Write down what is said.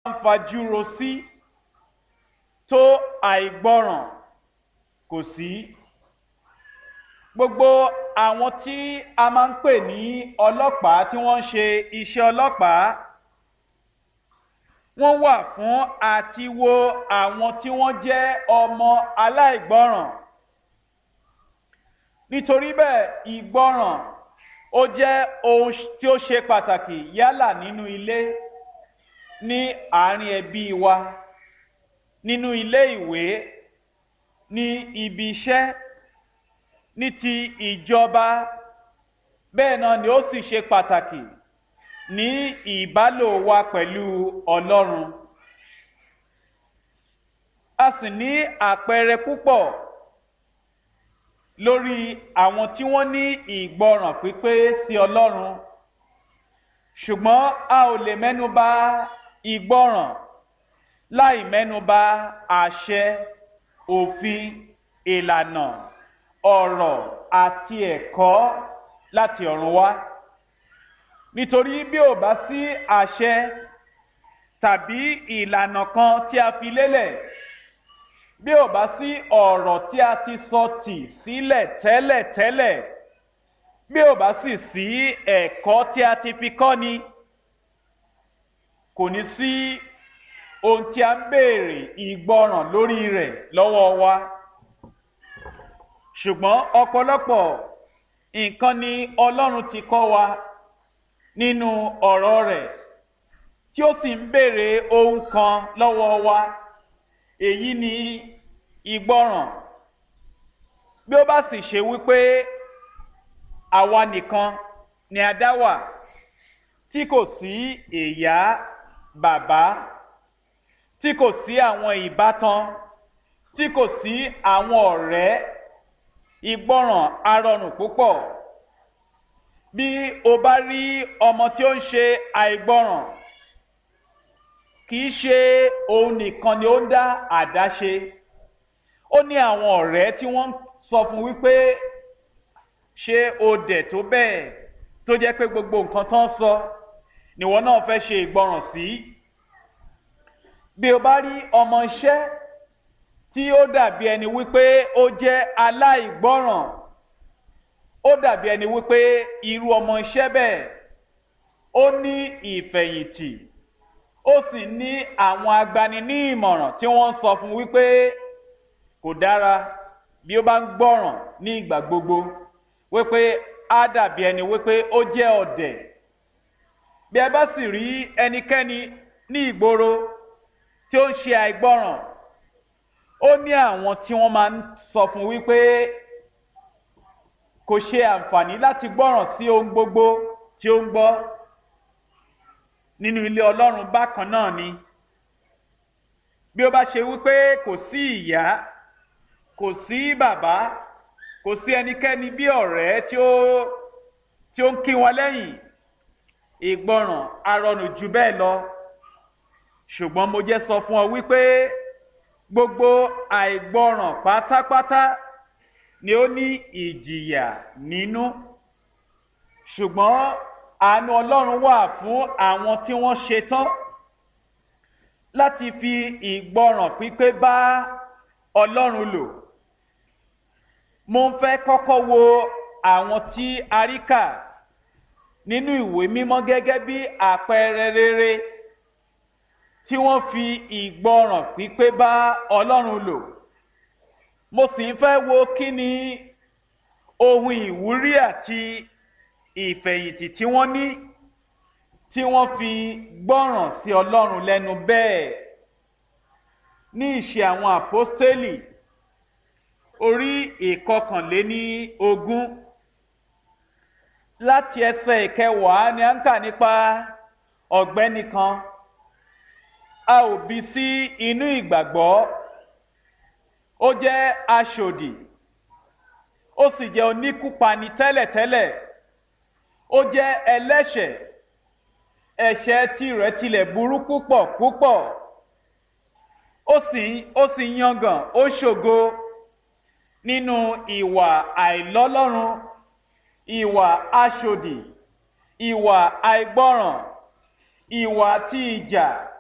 ń fajúro sí tó àìgbọràn kò sí gbogbo àwọn tí a máa ń pè ní ọlọ́pàá tí wọ́n ń ṣe iṣẹ́ ọlọ́pàá wọ́n wà fún àti wo àwọn tí wọ́n jẹ́ ọmọ aláìgbọràn nítorí bẹ́ẹ̀ ìgbọràn ó jẹ́ ohun tí ó ṣe pàtàkì yálà nínú ilé ní àárín ẹbí wa nínú ilé ìwé ní ibi iṣẹ́ ní ti ìjọba bẹ́ẹ̀ náà ni ó sì ṣe pàtàkì ní ìbálò wa pẹ̀lú ọlọ́run a sì ní àpẹẹrẹ púpọ̀ lórí àwọn tí wọ́n ní ìgbọràn pípé sí ọlọ́run ṣùgbọ́n a ò lè mẹ́nuba ìgbọràn láì mẹ́nuba àṣẹ òfin ìlànà ọ̀rọ̀ àti ẹ̀kọ́ láti ọ̀run wá nítorí bí ò bá sí àṣẹ tàbí ìlànà kan tí a fi lélẹ̀ bí ò bá sí ọ̀rọ̀ tí a ti sọ tì sílẹ̀ tẹ́lẹ̀tẹ́lẹ̀ bí ò bá sì sí ẹ̀kọ́ tí a ti fi kọ́ ni kò ní sí ohun tí a ń béèrè ìgbọràn lórí rẹ̀ lọ́wọ́ wa ṣùgbọ́n ọ̀pọ̀lọpọ̀ nǹkan ni ọlọ́run ti kọ́ wa nínú ọ̀rọ̀ rẹ̀ tí ó sì ń béèrè ohun kan lọ́wọ́ wa èyí ni ìgbọràn bí ó bá sì ṣe wípé àwa nìkan ni a dá wà tí kò sí ìyá bàbá tí kò sí àwọn ìbátan tí kò sí àwọn ọ̀rẹ́ ìgbọràn arọrùn púpọ̀ bí o bá rí ọmọ tí ó ń ṣe àìgbọràn kì í ṣe òun nìkan ni ó ń dá àdáṣe ó ní àwọn ọ̀rẹ́ tí wọ́n ń sọ fún wípé ṣé o dẹ̀ tó bẹ́ẹ̀ tó jẹ́ pé gbogbo nǹkan tó ń sọ níwọ náà fẹ́ ṣe ìgbọràn sí bí o bá rí ọmọ iṣẹ́ tí ó dàbí ẹni wípé ó jẹ́ aláìgbọràn ó dàbí ẹni wípé irú ọmọ iṣẹ́ bẹ́ẹ̀ ó ní ìfẹ̀yìntì ó sì ní àwọn agbani ní ìmọ̀ràn tí wọ́n ń sọ fún wípé kò dára bí ó bá ń gbọ́ràn ní ìgbà gbogbo wípé á dàbí ẹni wípé ó jẹ́ ọ̀dẹ̀ bí ẹ bá sì rí ẹnikẹ́ni ní ìgboro tí ó ń ṣe àìgbọ́ràn ó ní àwọn tí wọ́n máa ń sọ fún wípé kò ṣe àǹfààní láti gbọ́ràn sí ohun gbogbo tí ó ń gbọ́ nínú ilé ọlọ́run bákan náà ni bí ó bá ṣe wípé kò sí ìyá kò sí bàbá kò sí ẹnikẹ́ni bí ọ̀rẹ́ tí ó tí ó ń kí wọn lẹ́yìn ìgbọràn arọrùn jù bẹ́ẹ̀ lọ ṣùgbọ́n mo jẹ́ sọ fún ọ wípé gbogbo àìgbọràn pátápátá ni ó ní ìjìyà nínú ṣùgbọ́n àánú ọlọ́run wà fún àwọn tí wọ́n ṣetán láti fi ìgbọràn pípé bá ọlọ́run lò mo ń fẹ́ kọ́kọ́ wo àwọn tí a rí kà nínú ìwé mímọ́ gẹ́gẹ́ bí àpẹẹrẹ rere tí wọ́n fi ìgbọràn pípé bá ọlọ́run lò mo sì ń fẹ́ wo kí ni ohun ìwúrí àti ìfẹ̀yìntì tí wọ́n ní tí wọ́n fi gbọ́ràn sí ọlọ́run lẹ́nu bẹ́ẹ̀ ní ìṣe àwọn àpọ́stélì orí ìkọkànléní ogún láti ẹsẹ̀ ìkẹwàá ni à ń kà nípa ọ̀gbẹ́ni kan a ò bí sí inú ìgbàgbọ́ ó jẹ́ aṣòdì ó sì jẹ́ oníkúpani tẹ́lẹ̀tẹ́lẹ̀ ó jẹ́ ẹlẹ́ṣẹ̀ ẹ̀ṣẹ̀ tirẹ̀ tilẹ̀ burú púpọ̀ púpọ̀ ó sì ó sì yangàn ó ṣògo nínú ìwà àìlọ́lọ́run ìwà aṣòdì ìwà àìgbọ́ràn ìwà tí ìjà